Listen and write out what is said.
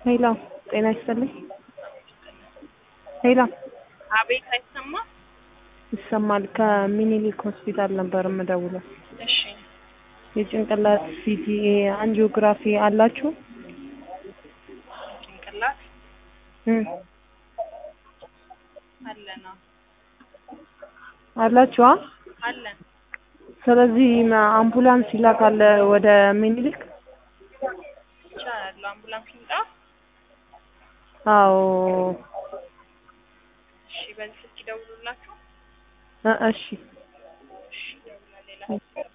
ሄሎ ጤና ይስጥልኝ። ሄሎ አቤት፣ አይሰማ? ይሰማል። ከሚኒሊክ ሆስፒታል ነበር የምደውለው። እሺ፣ የጭንቅላት ሲቲ አንጂኦግራፊ አላችሁ? ጭንቅላት እም አለና አላችኋ? አለን። ስለዚህ ማ- አምቡላንስ ይላካል ወደ ሚኒሊክ? ይቻላል። አምቡላንስ ይምጣ። አዎ። እሺ፣ በዚህ ስልክ ይደውሉላችሁ። እ- እሺ እሺ፣ ይደውላል። ሌላ